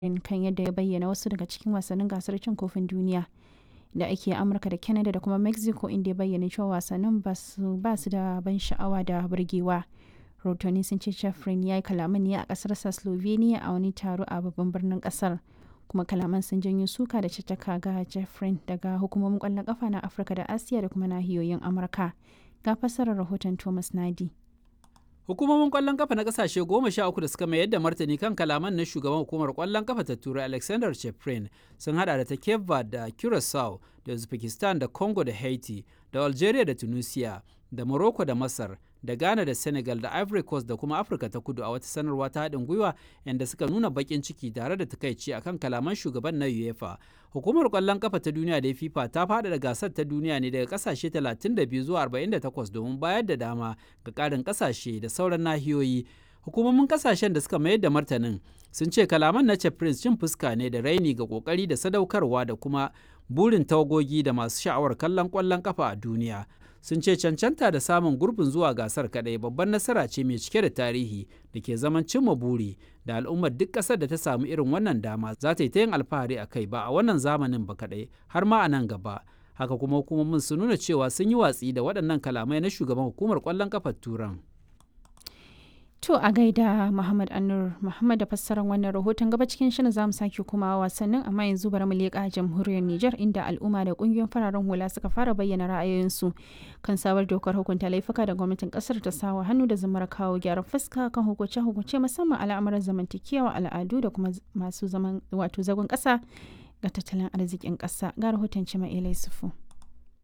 kan yadda ya bayyana wasu daga cikin wasannin gasar cin kofin duniya da ake Amurka da Canada da kuma Mexico inda ya bayyana cewa wasannin ba su da ban sha'awa da burgewa. Rahotanni sun ce Chafrin ya yi kalaman ne a ƙasarsa Slovenia a wani taro a babban birnin ƙasar. kuma kalaman sun janyo suka da caccaka ga Jeffrey daga hukumomin ƙwallon ƙafa na Afirka da Asiya da kuma nahiyoyin Amurka. Ga fassarar rahoton Thomas Nadi. Hukumomin kwallon kafa na kasashe goma sha uku da suka mayar da martani kan kalaman na shugaban hukumar kwallon kafa ta turai Alexander Cheprin sun hada da ta Cape Verde da Curacao da Uzbekistan da Congo da Haiti da Algeria da Tunisia da Morocco da Masar da Ghana da Senegal da Ivory Coast da kuma Afirka ta kudu a wata sanarwa ta haɗin gwiwa inda suka nuna baƙin ciki tare da takaici akan kalaman shugaban na UEFA. Hukumar ƙwallon kafa ta duniya da FIFA ta faɗaɗa gasar ta duniya ne daga ƙasashe 32 zuwa 48 domin bayar da dama ga ƙarin ƙasashe da sauran nahiyoyi. Hukumomin ƙasashen da suka mayar da martanin sun ce kalaman na Prince cin fuska ne da raini ga ƙoƙari da sadaukarwa da kuma burin tawagogi da masu sha'awar kallon ƙwallon kafa a duniya. sun ce cancanta da samun gurbin zuwa gasar kadai babban nasara ce mai cike da tarihi da ke zaman cimma buri da al'ummar duk ƙasar da ta samu irin wannan dama za ta yi ta yin alfahari a kai ba a wannan zamanin ba kadai har ma a nan gaba haka kuma hukumomin sun nuna cewa sun yi watsi da waɗannan kalamai na shugaban hukumar ƙwallon kafar turan To a gaida Muhammad Anur Muhammad da fassarar wannan rahoton gaba cikin shirin zamu sake kuma wasannin amma yanzu bari mu leƙa jamhuriyar Nijar inda al'umma da ƙungiyoyin fararen hula suka fara bayyana ra'ayoyinsu kan sabar dokar hukunta laifuka da gwamnatin ƙasar ta sawa hannu da zamar kawo gyaran fuska kan hukunce-hukunce musamman al'amuran zamantakewa al'adu da kuma masu zaman wato zagon ƙasa ga tattalin arzikin ƙasa ga rahoton Cima Ilai Sufu.